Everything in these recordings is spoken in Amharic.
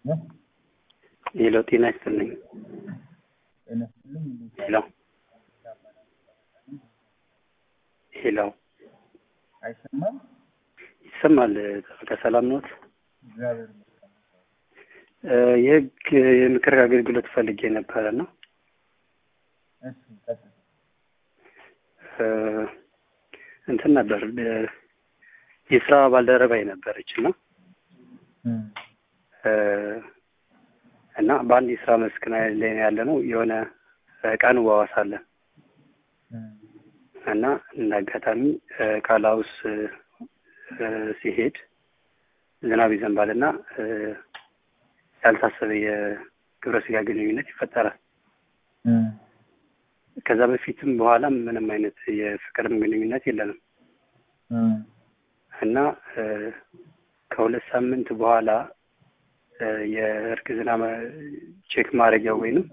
ሄሎ ጤና ይስጥልኝ። ሄሎ ሄሎ አይሰማም? ይሰማል። ጠበቃ ሰላም ኖት? እግዚአብሔር እ የህግ የምክር አገልግሎት ፈልጌ ነበረ ነው እሺ፣ ቀጥል። እ እንትን ነበር እ የስራ ባልደረባዬ ነበረች እና እም፣ እ እና በአንድ የስራ መስክ ላይ ነው ያለ ነው የሆነ እቃ እንዋዋሳለን እም፣ እና እንደ አጋጣሚ እ ቃል ሀውስ እ ሲሄድ ዝናብ ይዘንባል እና እ ያልታሰበ የግብረ ስጋ ግንኙነት ይፈጠራል። እም፣ ከዛ በፊትም በኋላም ምንም አይነት የፍቅርም ግንኙነት የለንም እም፣ እና እ ከሁለት ሳምንት በኋላ እ የእርግዝና መ- ቼክ ማድረጊያ ወይንም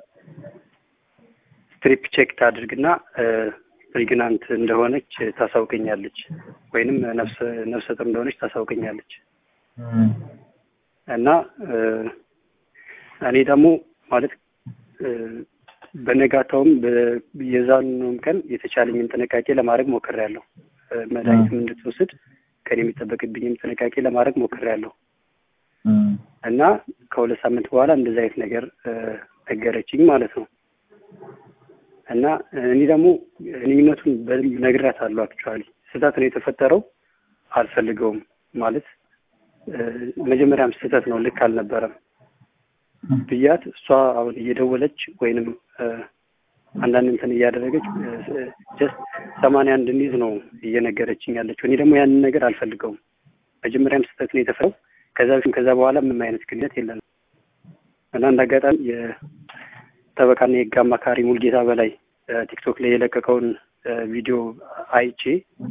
ስትሪፕ ቼክ ታድርግና እ ፕሬግናንት እንደሆነች ታሳውቀኛለች ወይንም ነፍሰ ነፍሰ ጡር እንደሆነች ታሳውቀኛለች እም፣ እና እ እኔ ደግሞ ማለት እ በነጋታውም በ- የዛኑም ቀን የተቻለኝን ጥንቃቄ ለማድረግ ሞክሬያለሁ። እ መድኃኒትም እንድትወስድ ከኔ የሚጠበቅብኝም ጥንቃቄ ለማድረግ ሞክሬያለሁ እም፣ እና ከሁለት ሳምንት በኋላ እንደዚህ አይነት ነገር እ ነገረችኝ ማለት ነው። እና እኔ ደግሞ ግንኙነቱን በደንብ ነግሬያታለሁ። አክቹዋሊ ስህተት ነው የተፈጠረው፣ አልፈልገውም ማለት እ መጀመሪያም ስህተት ነው፣ ልክ አልነበረም ብያት እሷ አሁን እየደወለች ወይንም እ አንዳንድ እንትን እያደረገች ጀስት ሰማንያ እንድንይዝ ነው እየነገረችኝ ያለችው። እኔ ደግሞ ያንን ነገር አልፈልገውም። መጀመሪያም ስህተት ነው የተፈጠረው። ከዛ በፊት ከዛ በኋላ ምንም አይነት ግንኙነት የለንም እና እንደ አጋጣሚ የጠበቃና የህግ አማካሪ ሙልጌታ በላይ ቲክቶክ ላይ የለቀቀውን እ ቪዲዮ አይቼ